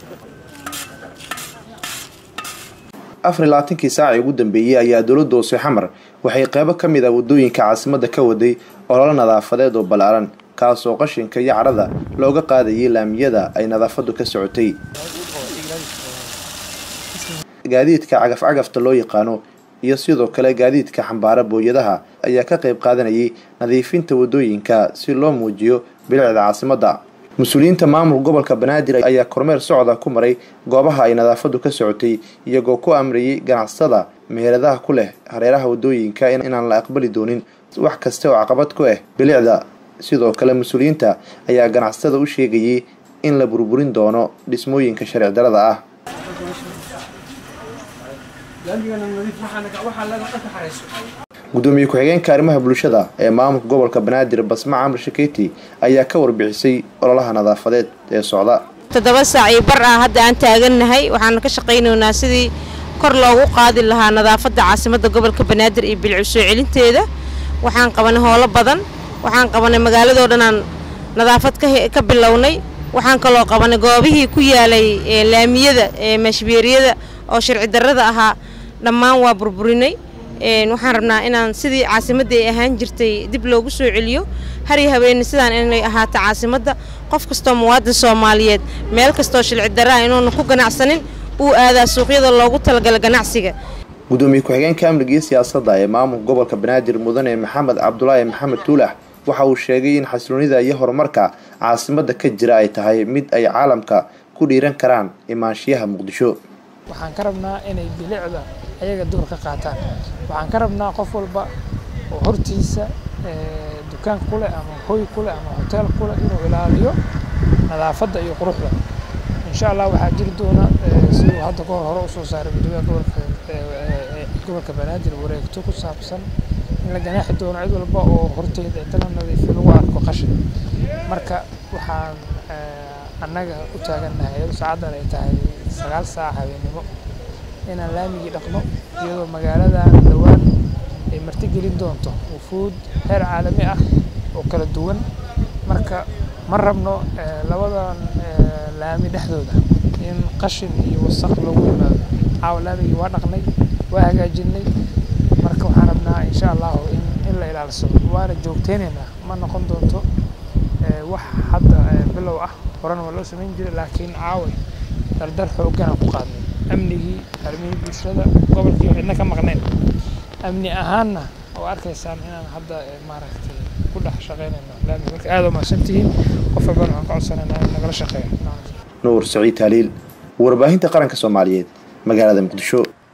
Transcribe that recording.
afar iyo labaatankii saacii ugu dambeeyey ayaa dowladda hoose xamar waxay qeybo ka mid ah waddooyinka caasimadda ka waday ololo nadaafadeed oo ballaaran kaasoo qashinka iyo cadhada looga qaadayay laamiyada ay nadaafaddu ka socotay gaadiidka cagaf-cagafta loo yaqaano iyo sidoo kale gaadiidka xambaara booyadaha ayaa ka qayb qaadanayay nadiifinta waddooyinka si loo muujiyo bilicda caasimadda mas-uuliyiinta maamul gobolka banaadir ayaa kormeer socda ku maray goobaha ay nadaafaddu ka socotay iyagoo ku amrayay ganacsatada meheradaha ku leh hareeraha waddooyinka inaan la aqbali doonin wax kasta oo caqabad ku ah bilicda sidoo kale mas-uuliyiinta ayaa ganacsatada u sheegayay in la burburin doono dhismooyinka sharci darada ah gudoomiye ku-xigeenka arrimaha bulshada ee maamulka gobolka banaadir basma camar shakeyti ayaa ka warbixisay ololaha nadaafadeed ee socda toddoba saac iyo bar ah hadda aan taagannahay waxaan ka shaqaynaynaa sidii kor loogu qaadi lahaa nadaafadda caasimadda gobolka banaadir iyo bilicu soo celinteeda waxaan qabanay howlo badan waxaan qabanay magaaladoo dhan aan nadaafad ka bilownay waxaan kaloo qabanay goobihii ku yaalay laamiyada ee mashbeeriyada oo sharci darrada ahaa dhammaan waa burburinay waxaan rabnaa inaan sidii caasimadda ay ahaan jirtay dib loogu soo celiyo har iyo habeeni sidaan inay ahaato caasimadda qof kastoo muwaadin soomaaliyeed meel kastoo shilci darraa inuuna ku ganacsanin uu aadaa suuqyada loogu talagala ganacsiga gudoomiye ku-xigeenka amniga iyo siyaasadda ee maamulka gobolka banaadir mudane maxamed cabdulaahi maxamed tuulax waxa uu sheegay in xasiloonida iyo horumarka caasimadda ka jira ay tahay mid ay caalamka ku dhiiran karaan imaanshiyaha muqdisho waxaan ka rabnaa inay bilicda ayaga door ka qaataan waxaan ka rabnaa qof walba oo hortiisa dukaan ku leh ama hoy ku leh ama hoteel ku leh inuu ilaaliyo nadaafadda iyo quruxda insha allah waxaa jiri doona siduu hadda ka hor hore usoo saaray gudoomiyaha gobolka gobolka banaadir wareegto ku saabsan in la ganaaxi doono cid walba oo horteeda inta la nadiifiyo lagu arko qashin marka waxaan annaga u taagannahay saacaddan ay tahay sagaal saac habeennimo inaan laamigii dhaqno iyadoo magaaladan dhowaan ay martigelin doonto wufuud heer caalami ah oo kala duwan marka ma rabno labadan laami dhexdooda in qashin iyo wasaq loogu yimaado caawa laamigii waa dhaqnay waa hagaajinay marka waxaan rabnaa insha allahu in in la ilaalsado waana joogteynaynaa ma noqon doonto wax hadda bilow ah horena waa loo samayn jiray laakiin caaway dardar xoogganaan ku qaadnay amnigii armihii bulshada gobolkii cidna ka maqnayn amni ahaanna oo arkaysaan inaan hadda maaragtay ku dhex shaqaynayno laami marka aada u mahadsantihiin qof walbana waxaan ka codsanaynaa in nagala shaqeeyo nuur saciid taaliil warbaahinta qaranka soomaaliyeed magaalada muqdisho